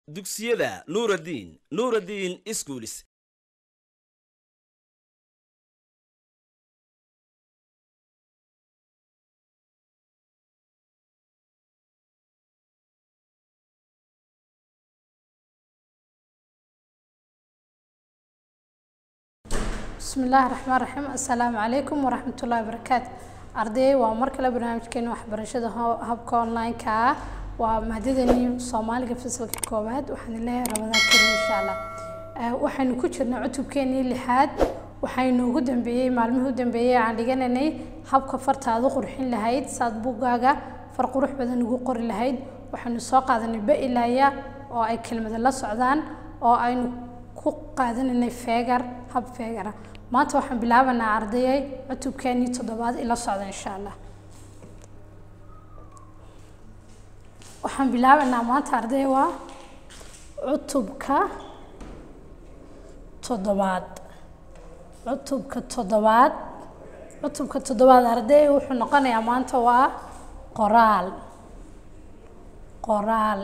dugsiyada nuuraddiin nuuraddiin iskuulis bismi illaahi raxmaan raxiim assalaamu calaykum waraxmatullaahi wabarakaatu arday waa mar kale barnaamijkeena waxbarashada ho- habka online-ka ah waa maadadani soomaaliga fasalka koowaad waxaan leeyahay rabadaan karim insha allah Eh, waxaynu ku jirnay cutubkeenii lixaad waxaynu ugu dambeeyey maalmihii u dambeeyey aan dhiganaynay habka fartaada u qurxin lahayd saad buuggaaga far qurux badan ugu qori lahayd waxaynu soo qaadanay ba-ilaya oo ay kelmada la socdaan oo aynu ku qaadanaynay feegar hab feegara maanta waxaan bilaabanaa ardayay cutubkeenii toddobaad ila socda insha allah waxaan bilaabanaa maanta arday waa cutubka toddobaad cutubka toddobaad cutubka toddobaad arday wuxuu noqonayaa maanta waa qoraal qoraal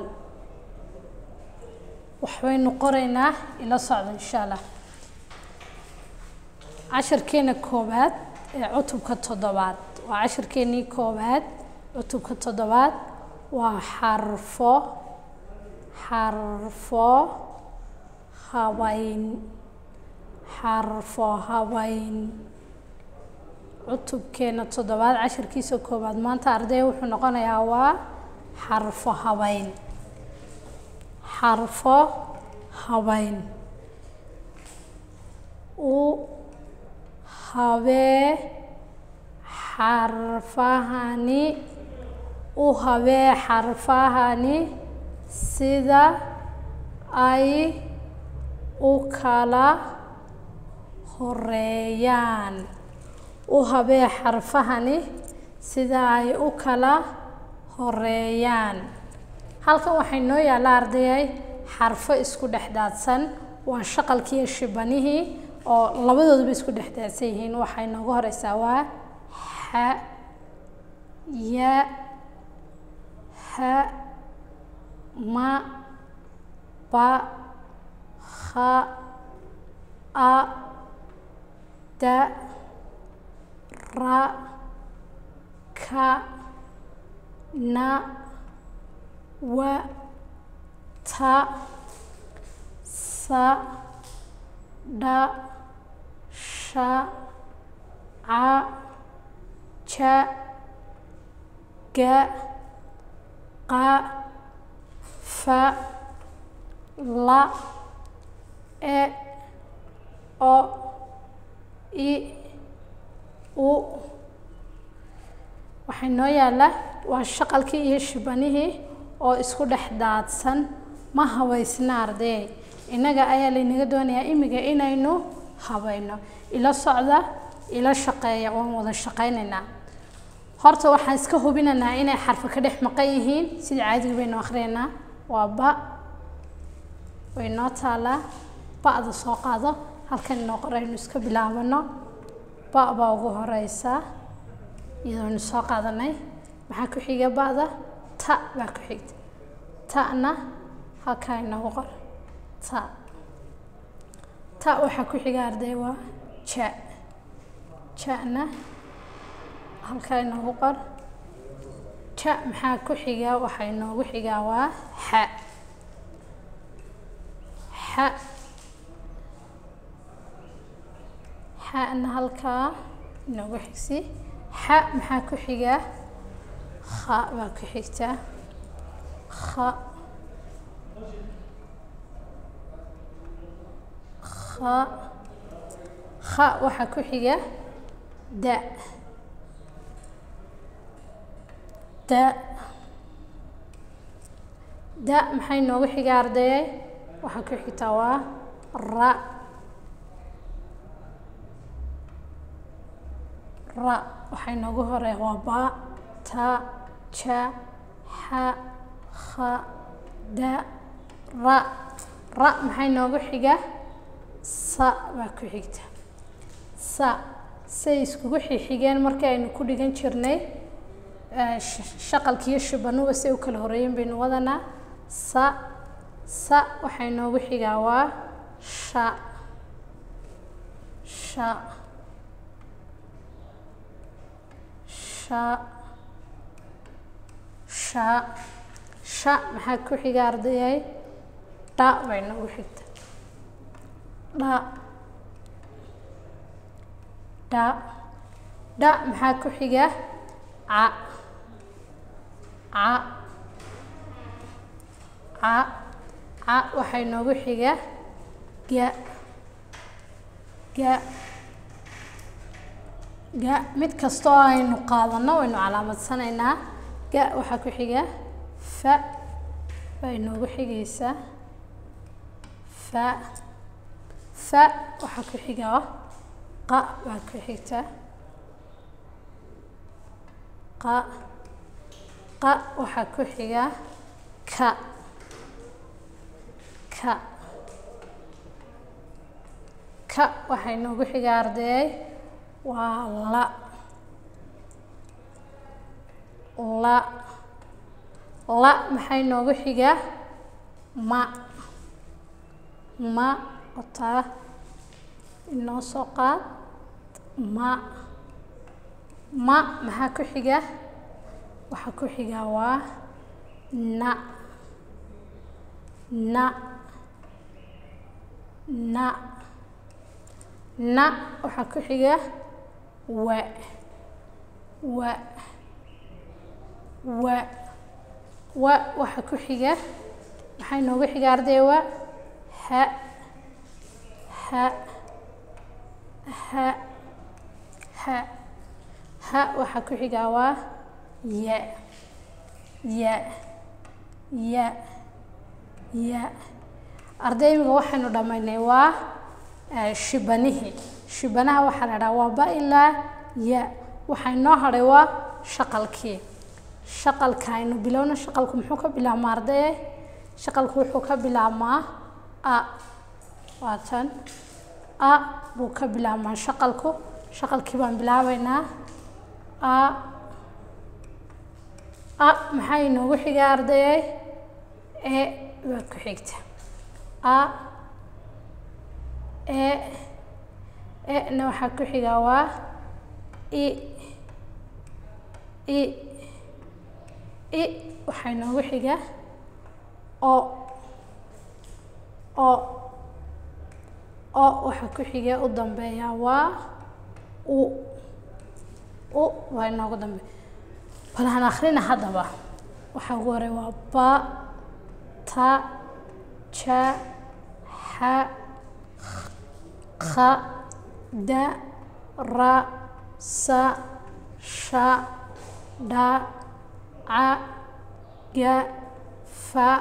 waxbaynu qoraynaa ila socda insha allah casharkeena koowaad ee cutubka toddobaad waa casharkeenii koowaad cutubka toddobaad waa xarfo xarfo habayn xarfo habayn cutubkeena toddobaad casharkiisa koowaad maanta arday wuxuu noqonayaa waa xarfo habayn xarfo habayn u habee xarfahani u habee xarfahani sida ay u kala horeeyaan u habee xarfahani sida ay u kala horeeyaan halkan waxay noo yaalla ardayay xarfo isku dhex daadsan waa shaqalkiiyo shibanihii oo labadooduba isku dhex daadsan yihiin waxay noogu horeysaa waa xa ya ha ma ba ha a da ra ka na wa ta sa dha sha ca ja ga qa fa la e o i u waxay noo yaalla waa shaqalkii iyo shibanihii oo isku dhex daadsan ma habaysna ardee innaga ayaa laynaga doonayaa imiga inaynu habayno ila socda ila shaqeeya waan wada shaqaynaynaa horta waxaan iska hubinaynaa inay xarfo ka dhex maqan yihiin sida caadiga baynu akhriyaynaa waa ba way noo taalaa ba-da soo qaado halkan inoo qoraynu iska bilaabano ba baa ugu horeysa iyadoonu soo qaadanay maxaa ku xiga ba-da ta baa ku xigta ta'na halkaa inoogu qor ta ta waxaa ku xiga arday waa ja ja-na halkaa inoogu qor ja maxaa ku xiga waxaa inoogu xigaa waa xa xa xana halkaa inoogu xigsi xa maxaa ku xiga kha baa ku xigta kha kha kha waxaa ku xiga da da da maxay noogu xiga ardayay waxaa ku xigtaa waa ra ra waxay noogu horey waa ba ta ja xa kha da ra ra maxay noogu xiga sa baa ku xigta sa say iskugu xixigeen markii aynu ku dhigan jirnay shaqalkiiyo shibanuba say u kala horeeyeen baynu wadanaa sa sa waxaa inoogu xigaa waa sha sha sha sha sha maxaa ku xiga ardayay dha bay noogu xigta dha dha dha maxaa ku xiga ca ca ca ca waxaa inoogu xiga ga ga ga mid kasta oo aynu qaadano waynu calaamadsanaynaa ga waxaa ku xiga fa baa inoogu xigaysaa fa fa waxaa ku xiga qa baa ku xigta qa qa waxaa ku xiga ka ka ka waxaa inoogu xiga ardayay waa la la la maxaa inoogu xiga ma ma otaa inoo soo qaad ma ma maxaa ku xiga waxaa ku xiga waa na na na na waxaa ku xiga wa wa wa wa waxaa ku xiga maxaa inoogu xiga arday wa ha ha ha ha ha waxaa ku xigaa waa ya ya ya ya arday imiga waxaynu dhammaynay waa shibanihii shibanaha waxaa la dhaha waa ba ilaa ya waxaa inoo hadhay waa shaqalkii shaqalka aynu bilowna shaqalku muxuu ka bilaabmaa ardaye shaqalku wuxuu ka bilaabmaa a waa tan a buu ka bilaabmaa shaqalku shaqalkii baan bilaabaynaa a a maxaa inoogu xiga ardayay e baa ku xigta a e e-na waxaa ku xiga waa i i i waxaa inoogu xiga o o o waxaa ku xiga u dambeeya waa u u waa inoogu dambeeya bal aan akhrina haddaba waxaa ugu horey waa ba ta ja xa kha da ra sa sha dha ca ga fa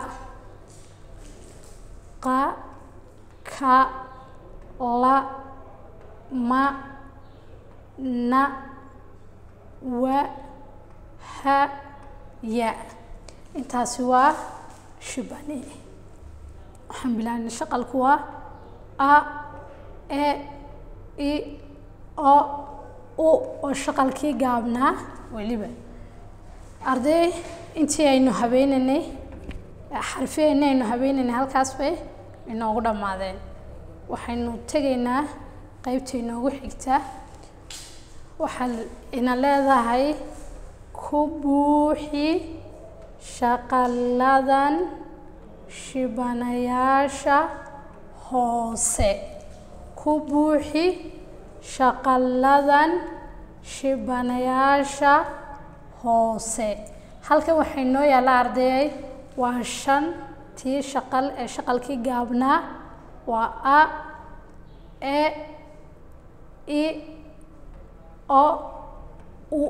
qa ka la ma na wa ha ya intaasi waa shibani waxaan bilaabnay shaqalku waa a e i o u oo shaqalkii gaabnaa weliba arday intii aynu habeynaynay xarfiyeyna aynu habeynaynay halkaas bay inoogu dhammaadeen waxaynu tegaynaa qeybta inoogu xigta waxaa ina leedahay ku buuxi shaqaladan shibanayaasha hoose ku buuxi shaqaladan shibanayaasha hoose halkan waxay noo yaalla ardayay waa shan tii shaqal ee shaqalkii gaabnaa waa a e i o u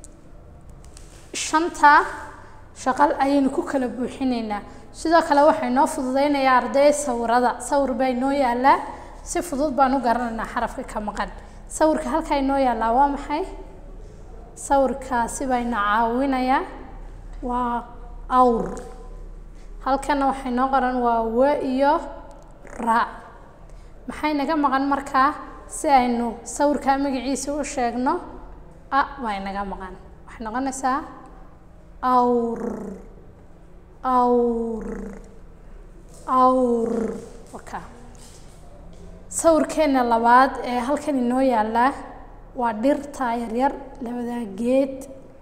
shanta shaqal ayaynu ku kala buuxinaynaa sidoo kale waxay noo fududeynayaa arday sawirada sawir baa inoo yaallaa si fudud baan u garanaynaa xarafka ka maqan sawirka halkaa inoo yaallaa waa maxay sawirkaasi baa ina caawinayaa waa awr halkana waxay noo qoran waa wa iyo ra maxay naga maqan markaa si aynu sawirkaa magaciisa u sheegno a baa inaga maqan waxay noqonaysaa awr awr awr waka sawirkeena labaad ee halkan inoo yaallaa waa dhirta yaryar labadaa geed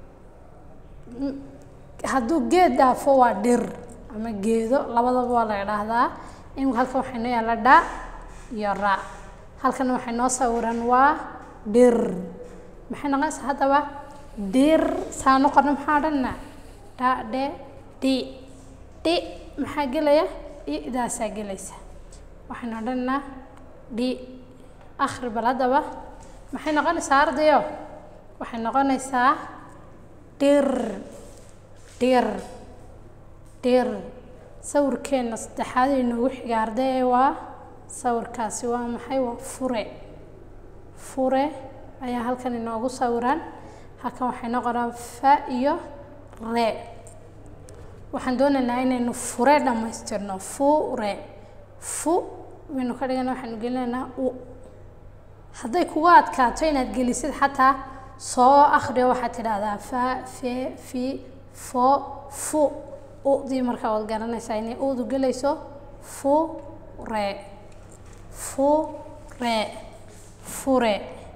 hadduu geed dhaafo waa dhir ama geedo labadaba waa la idhaahdaa imika halkan waxaa inoo yaalla dha iyo ra halkan waxay noo sawiran waa dhir maxay noqonaysaa haddaba dhir saano qorno maxaa odhanna dha dhe dhi dhi maxaa gelaya idaasaa gelaysa waxaynu odhanaa dhi akhri bal haddaba maxay noqonaysaa ardayo waxay noqonaysaa dhir dhir dhir sawirkeenna saddexaad ee noogu xiga ardaye waa sawirkaasi waa maxay waa fure fure ayaa halkan inoogu sawiran halkan waxay noqonaa fa iyo re waxaan doonaynaa inaynu fure dhammaystirno fure fu waynu ka dhigana waxaanu gelinaynaa u hadday kuga adkaato inaad gelisid xataa soo akhriyo waxaad tidhaahdaa fa fe fi fo fu udii markaa waad garanaysaa inay udu gelayso fu re fu re fure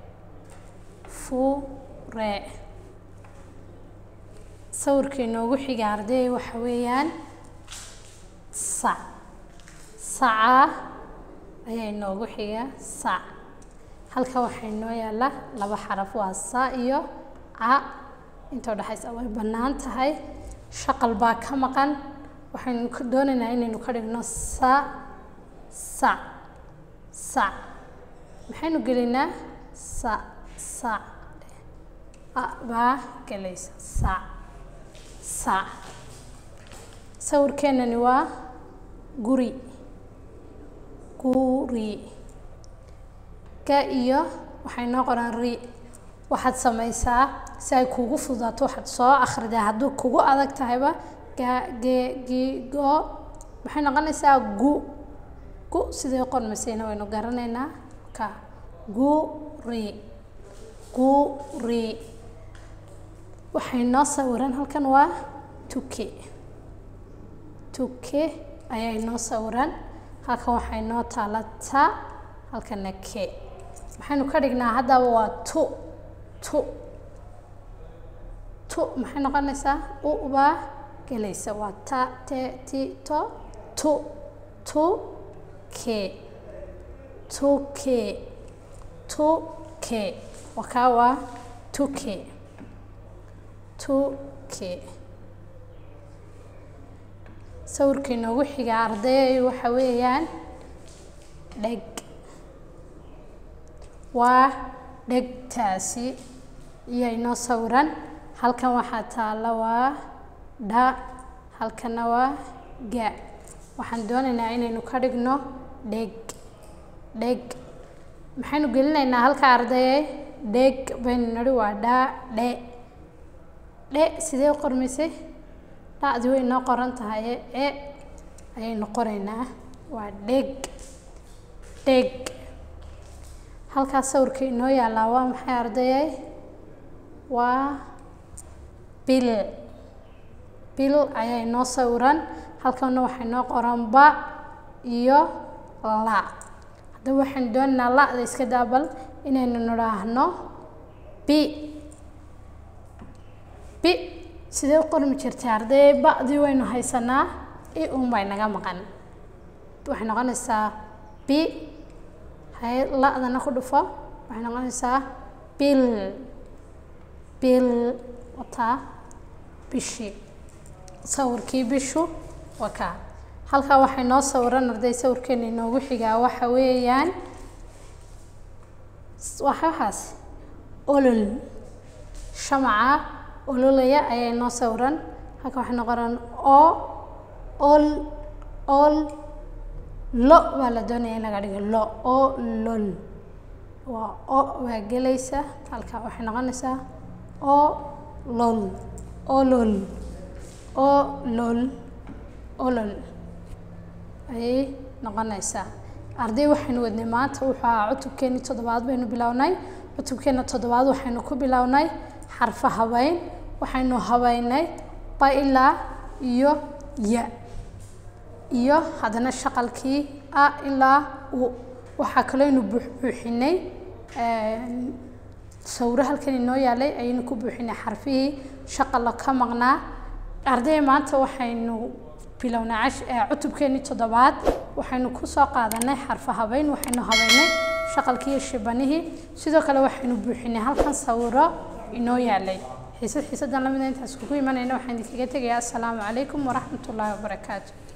fure sawirka inoogu xiga arday waxa weeyaan sac saca ayaa inoogu xiga sac halka waxaa inoo yaalla laba xaraf waa sa iyo ca inta udhexaysa way bannaan tahay shaqal baa ka maqan waxaynu doonaynaa inaynu ka dhigno sa sac sac maxaynu gelinaa sa sac baa gelaysa sac sac sawirkeenani waa guri guri ga iyo waxay noo qoraan ri waxaad samaysaa si ay kugu fududaato waxaad soo akhridaa hadduu kugu adag tahayba ga ge gi go maxay noqonaysaa gu gu sidee qormaysayna waynu garanaynaa ka guri guri waxay noo sawiran halkan waa tuke tuke ayaa inoo sawiran halkan waxay noo taala ta halkana ke maxaynu ka dhignaa haddaba waa tu tu tu maxay noqonaysaa u baa gelaysa waa ta te ti to tu tu ke tu ke tu ke wakaa waa tuke tuke sawirka inoogu xiga ardayay waxa weeyaan dheg waa dhegtaasi iyo inoo sawiran halkan waxaa taalla waa dha halkana waa ga waxaan doonaynaa inaynu ka dhigno dheg dheg maxaynu gelinaynaa halka ardayay dheg baynu nidhi waa dha dhe dhe sidee u qormaysay dhacdi way noo qoran tahay e ayaynu qoraynaa waa dheg dheg halkaas sawirka inoo yaallaa waa maxay ardayay waa bil bil ayaa inoo sawiran halkana waxay noo qoran ba iyo la haddaba waxaynu doonaynaa la-da iska daabal inaynu nidhaahno bi bi sidee u qormi jirtay arday ba-dii waynu haysanaa i un bay naga maqan waxay noqonaysaa bi hay la-dana ku dhufo waxay noqonaysaa bil bil wataa bishii sawirkii bishu wakaa halkaa waxay noo sawiran arday sawirkeena inoogu xigaa waxa weeyaan waxahaas olol shamaca ololaya ayaa inoo sawiran halka waxay noqonaan o ol ol lo baa la doonaya in laga dhigo lo o lol waa o waa gelaysa halka waxay noqonaysaa o lol olol o lol olol ayay noqonaysaa arday waxaynu wadnay maanta wuxuu ahaa cutubkeeni toddobaad baynu bilownay cutubkeena toddobaad waxaynu ku bilownay xarfa habeyn waxaynu habeynay ba ilaa iyo ya iyo haddana shaqalkii a ilaa u waxaa kalooynu buuxbuuxinay sawiro halkan inoo yaalay ayaynu ku buuxinay xarfihii shaqala ka maqnaa arday maanta waxaynu bilownay cutubkeenii toddobaad waxaynu kusoo qaadanay xarfo habeyn waxaynu habeynay shaqalkii iyo shibanihii sidoo kale waxaynu buuxinay halkan sawiro inoo yaalay xiisad xiisadan lamida intaas kugu imanayna waxaan idinkaga tegayaa assalaamu calaykum waraxmatullaahi wabarakaatu